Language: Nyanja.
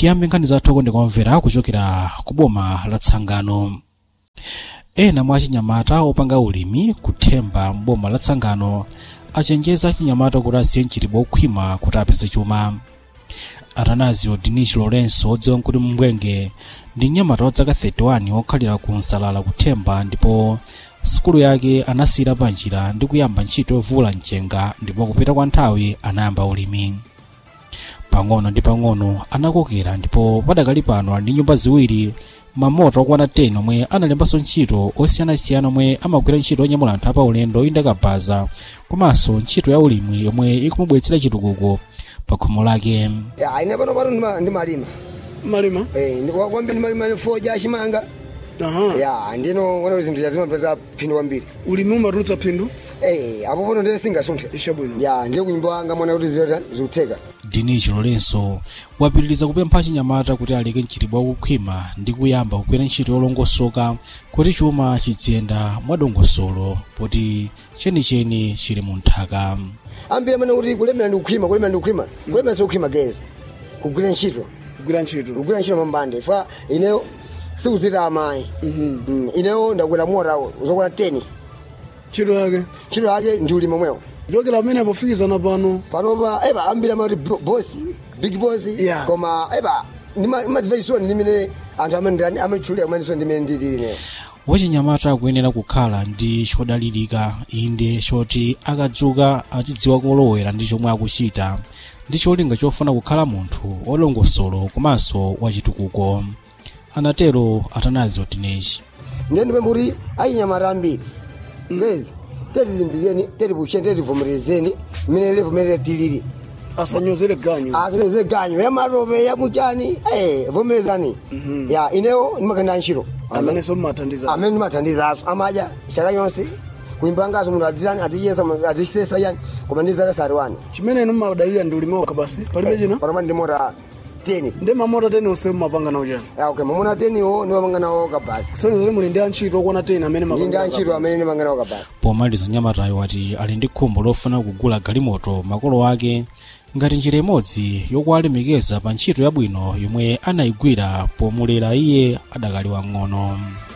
tiyambe nkhani zathu kondekomvera kuchokera ku boma la tsangano ena mwa achinyamata opanga ulimi kuthemba mboma la tsangano achenjeza achinyamata kuti asiye mchitidwe okhwima kuti apeze chuma atanazio dinish lorenso odziwa kuti mbwenge ndi mnyamata wa zaka 31 okhalira ku nsalala kuthemba ndipo sukulu yake anasiyira panjira ndi kuyamba ntchito yovula mchenga ndipo kupita kwa nthawi anayamba ulimi pang'ono ndi pang'ono anakokera ndipo padakali pano ali ndi nyumba ziwiri mamoto okwana 10 omwe analembanso ntchito osiyanasiyana omwe amagwira ntchito onyamula anthu apaulendo oyenda kabaza komanso ntchito ya ulimi yomwe ikumubweretsera chitukuko pa khomo lake ya ine pano pano ndima- ndimalima malima Eh, ndi- kwa- kwambiri ndimalima foja chimanga aha ya ndino wana zinthu yazimapeza phindu kwambiri ulimi umatulutsa phindu Eh, apo pano ndiye singasunthe ishabwino ya ndiye kunyumba wanga mwana kuti zilota zikutheka dinichi lorenso wapitiriza kupempha achinyamata kuti aleke mchitidwe wakukhwima ndi kuyamba kugwira ntchito yolongosoka kuti chuma chiziyenda mwadongosolo poti chenicheni chili mu nthaka ambiri amene kuti kulemera ndi kukhwima kulemera ndi kukhwima kulemera sikukhwima gezi kugwira ntchito kugwira ntchito kugwira ntchito mambande fa ineyo sikuzita amayi Mm, ineyo ndagwera mota zokwana 10 ntchito yake ntchito yake ndi ulimi omwewo kuchokera pamene apofikizana pano panopa eba ambiri amati bo- bosi big boss Yeah. koma eba ndimadziva chisoni ndimene anthu amene ndani amatchulira kumene ndimene ndilili ineyo wachinyamata akuyenera kukhala ndi chodalirika inde choti akadzuka azidziwa kolowera ndi chomwe akuchita ndi cholinga chofuna kukhala munthu wolongosolo komanso wachitukuko anatero atanazi dineshi ndiye ndipemba kuti achinyamata ambiri ngezi tetilimbireni tetipucheni tetivomerezeni mmene livomerera tilili asanyozere ganyu asinoze ganyo ya matope ya muchani eh vomerezani ya ineyo ndimakanda ntchito amenenso mmathandiza amene ndimathandizaso amadya chaka chonse kuimbangaso munthu atizani atiyesa atisesa yani koma ndi zaka sati wani chimene inu mmadalira ndi ulimi wokha basi palibe china panoma ndi mota 10 ndi mamota teni onse mumapanga nawo chani ya okay mamona 10 iwo ndimapanga nawo kabasi sonezere muli ndi antchito okwana teni amene ndi ndi mapanga antchito amene ndimapanga nawo kabasi pomaliza nyamatayo wati ali ndi khumbo lofuna kugula galimoto makolo ake ngati njira imodzi yokuwalemekeza pa ntchito yabwino yomwe anayigwira pomulera iye adakali wang'ono